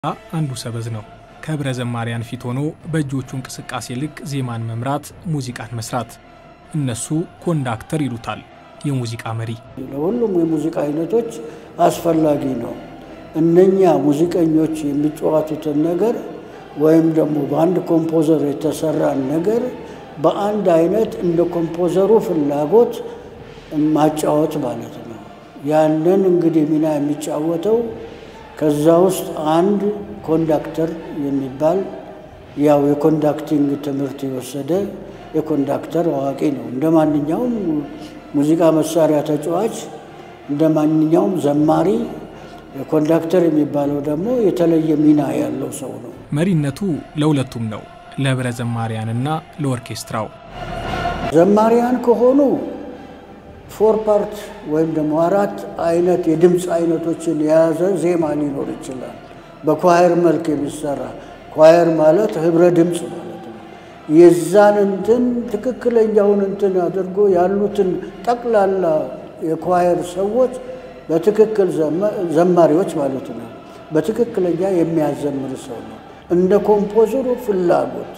አንዱ ሰበዝ ነው። ከህብረ ዘማሪያን ፊት ሆኖ በእጆቹ እንቅስቃሴ ልክ ዜማን መምራት፣ ሙዚቃን መስራት። እነሱ ኮንዳክተር ይሉታል፣ የሙዚቃ መሪ። ለሁሉም የሙዚቃ አይነቶች አስፈላጊ ነው። እነኛ ሙዚቀኞች የሚጫወቱትን ነገር ወይም ደግሞ በአንድ ኮምፖዘር የተሰራን ነገር በአንድ አይነት እንደ ኮምፖዘሩ ፍላጎት ማጫወት ማለት ነው። ያንን እንግዲህ ሚና የሚጫወተው ከዛ ውስጥ አንድ ኮንዳክተር የሚባል ያው የኮንዳክቲንግ ትምህርት የወሰደ የኮንዳክተር አዋቂ ነው። እንደ ማንኛውም ሙዚቃ መሳሪያ ተጫዋች፣ እንደ ማንኛውም ዘማሪ የኮንዳክተር የሚባለው ደግሞ የተለየ ሚና ያለው ሰው ነው። መሪነቱ ለሁለቱም ነው፣ ለህብረ ዘማሪያንና ለኦርኬስትራው። ዘማሪያን ከሆኑ ፎር ፓርት ወይም ደግሞ አራት አይነት የድምፅ አይነቶችን የያዘ ዜማ ሊኖር ይችላል። በኳየር መልክ የሚሰራ ኳየር ማለት ህብረ ድምፅ ማለት ነው። የዛን እንትን ትክክለኛውን እንትን አድርጎ ያሉትን ጠቅላላ የኳየር ሰዎች በትክክል ዘማሪዎች ማለት ነው። በትክክለኛ የሚያዘምር ሰው ነው እንደ ኮምፖዘሩ ፍላጎት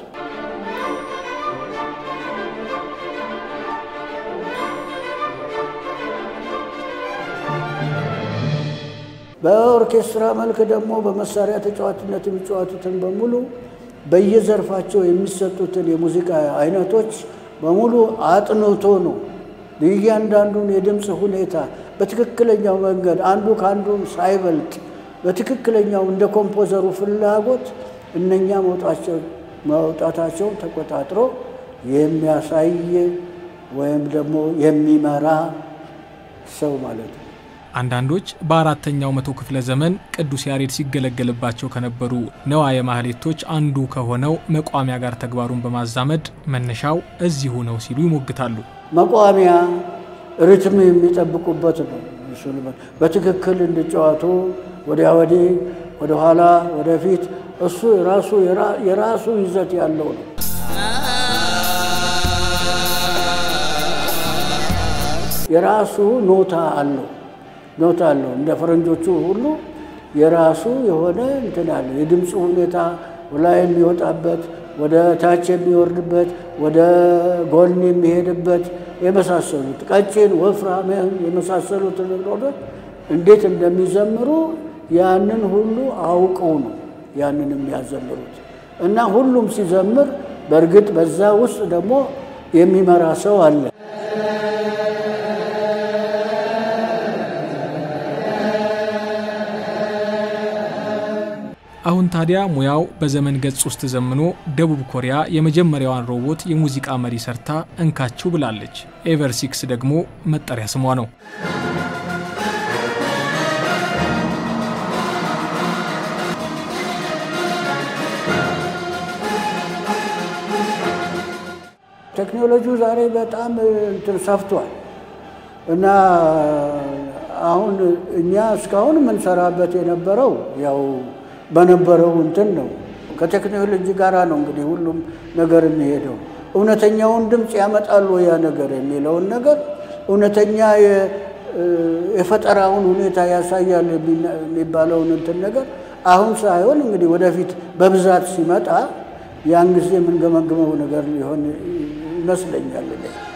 በኦርኬስትራ መልክ ደግሞ በመሳሪያ ተጫዋችነት የሚጫወቱትን በሙሉ በየዘርፋቸው የሚሰጡትን የሙዚቃ አይነቶች በሙሉ አጥንቶ ነው እያንዳንዱን የድምፅ ሁኔታ በትክክለኛው መንገድ አንዱ ከአንዱ ሳይበልጥ በትክክለኛው እንደ ኮምፖዘሩ ፍላጎት እነኛ መውጣታቸውን ተቆጣጥሮ የሚያሳይ ወይም ደግሞ የሚመራ ሰው ማለት ነው። አንዳንዶች በአራተኛው መቶ ክፍለ ዘመን ቅዱስ ያሬድ ሲገለገልባቸው ከነበሩ ነዋየ ማህሌቶች አንዱ ከሆነው መቋሚያ ጋር ተግባሩን በማዛመድ መነሻው እዚሁ ነው ሲሉ ይሞግታሉ። መቋሚያ ሪትም የሚጠብቁበት ነው። በትክክል እንዲጫወቱ ወዲያ ወዲህ፣ ወደኋላ፣ ወደፊት እሱ የራሱ የራሱ ይዘት ያለው ነው። የራሱ ኖታ አለው ኖታ አለው። እንደ ፈረንጆቹ ሁሉ የራሱ የሆነ እንትን አለው። የድምፁ ሁኔታ ላይ የሚወጣበት፣ ወደ ታች የሚወርድበት፣ ወደ ጎን የሚሄድበት የመሳሰሉት ቀጭን፣ ወፍራም የመሳሰሉት ነገሮች እንዴት እንደሚዘምሩ ያንን ሁሉ አውቀው ነው ያንን የሚያዘምሩት እና ሁሉም ሲዘምር በእርግጥ በዛ ውስጥ ደግሞ የሚመራ ሰው አለ። አሁን ታዲያ ሙያው በዘመን ገጽ ውስጥ ዘምኖ ደቡብ ኮሪያ የመጀመሪያዋን ሮቦት የሙዚቃ መሪ ሰርታ እንካችሁ ብላለች። ኤቨር ሲክስ ደግሞ መጠሪያ ስሟ ነው። ቴክኖሎጂው ዛሬ በጣም እንትን ሰፍቷል እና አሁን እኛ እስካሁን የምንሰራበት የነበረው ያው በነበረው እንትን ነው። ከቴክኖሎጂ ጋር ነው እንግዲህ ሁሉም ነገር የሚሄደው። እውነተኛውን ድምፅ ያመጣሉ ያ ነገር የሚለውን ነገር እውነተኛ የፈጠራውን ሁኔታ ያሳያል የሚባለውን እንትን ነገር አሁን ሳይሆን እንግዲህ ወደፊት በብዛት ሲመጣ ያን ጊዜ የምንገመግመው ነገር ሊሆን ይመስለኛል።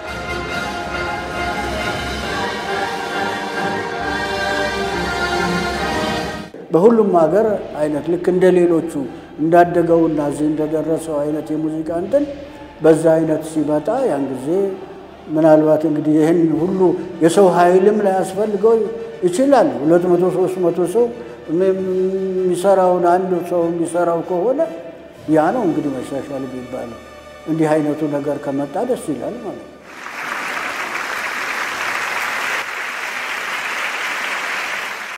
በሁሉም ሀገር አይነት ልክ እንደ ሌሎቹ እንዳደገውና እዚህ እንደደረሰው አይነት የሙዚቃ እንትን በዛ አይነት ሲመጣ ያን ጊዜ ምናልባት እንግዲህ ይህን ሁሉ የሰው ኃይልም ላያስፈልገው ይችላል። ሁለት መቶ ሶስት መቶ ሰው የሚሰራውን አንድ ሰው የሚሰራው ከሆነ ያ ነው እንግዲህ መሻሻል የሚባለው። እንዲህ አይነቱ ነገር ከመጣ ደስ ይላል ማለት ነው።